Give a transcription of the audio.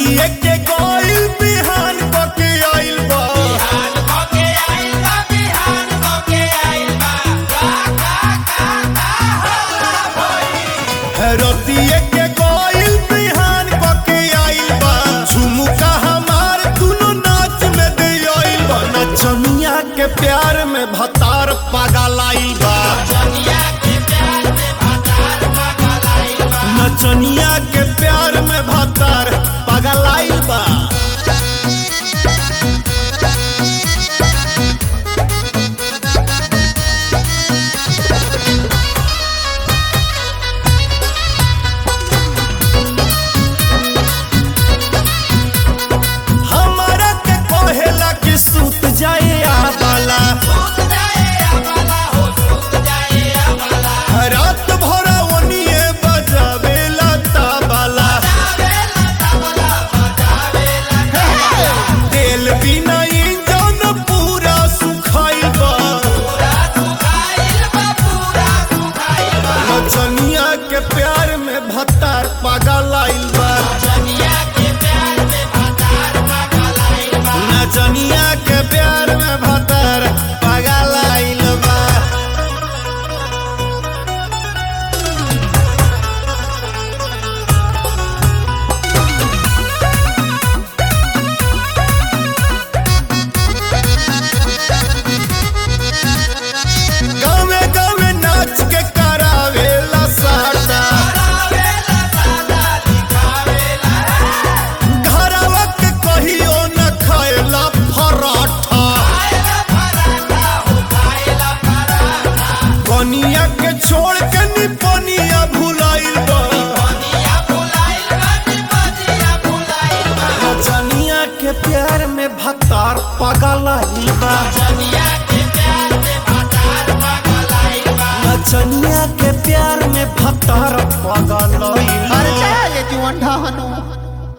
रतिए के गइल बिहान कके आइल बा रतिए के गइल बिहान कके आइल बा झुमुका हमार दुनो नाच में दे आइल बा नचनिया के प्यार में भतार पागल आइल बा नचनिया के प्यार में भतार पागल आइल बा हमारा के कहेला कि सूत जाए आबाला रात भर ओनिए बजावेला ताबाला तेल बिना इंजन पूरा सुखाइल बा नचनिया के प्यार में भत्तार पागल आइल